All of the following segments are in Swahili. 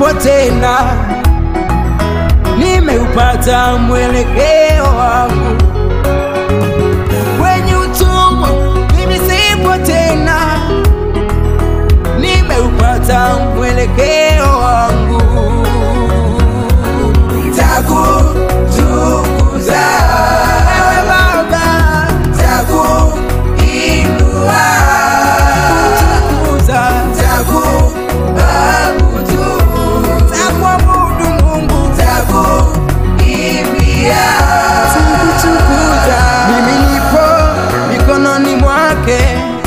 sipo tena, nimeupata mwelekeo wangu kwenye utumwa, mimi sipo tena, nimeupata mwelekeo wangu. Nitakutukuza wewe Baba, nitakuinua, nitakutukuza, nitakuabudu, nitakuabudu Mungu, nitakuimbia, nitakutukuza. Mimi nipo mikononi mwake,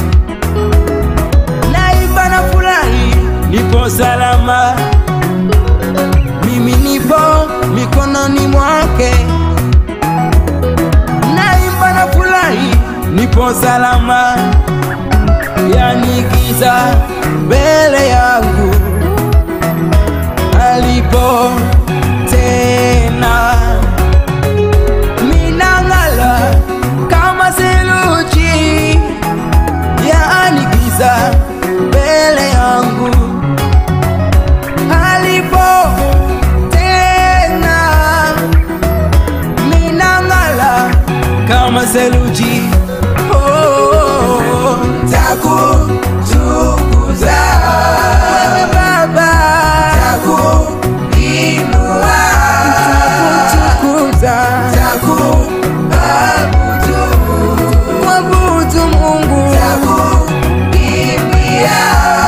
naimba na furahi, nipo salama mimi nipo mikononi mwake, naimba na furahi, nipo salama, yani giza mbele yangu alipo tena, minang'ala kama seluji, yani giza mbele yangu alipo tena minang'ala kama seluji oh, oh, oh. takutukuza wewe Baba takuinua takutukuza takuabudu mwabudu Mungu takuimbia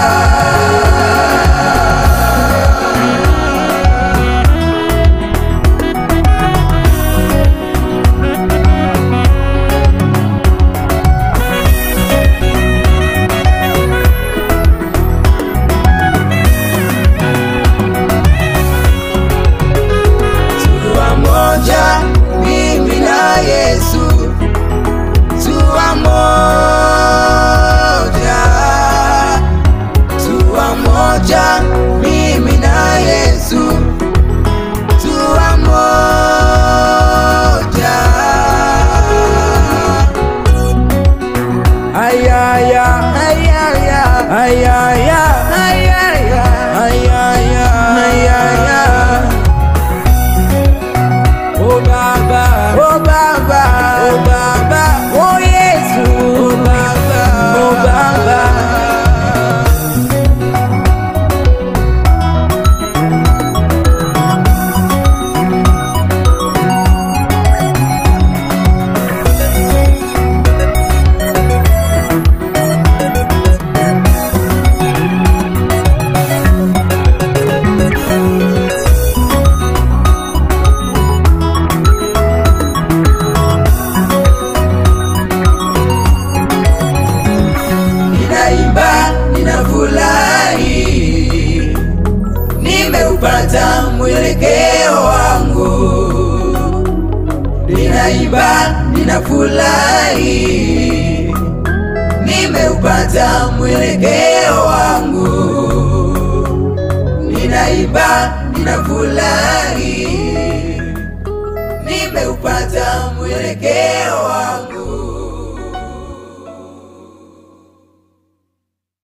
Tuwa moja mimi na Yesu, tuwa moja, tuwa moja mimi na Yesu, tuwa moja. Ayaya, ayaya, ayaya, ayaya, ayaya, ayaya. Oh Baba, oh Baba, oh Baba, oh Yesu, oh Baba, oh Baba. Ninaimba, ninafurahi, nimeupata mwelekeo wangu. Ninaimba, ninafurahi, nimeupata mwelekeo wangu. Ninaimba, ninafurahi, nimeupata mwelekeo wangu.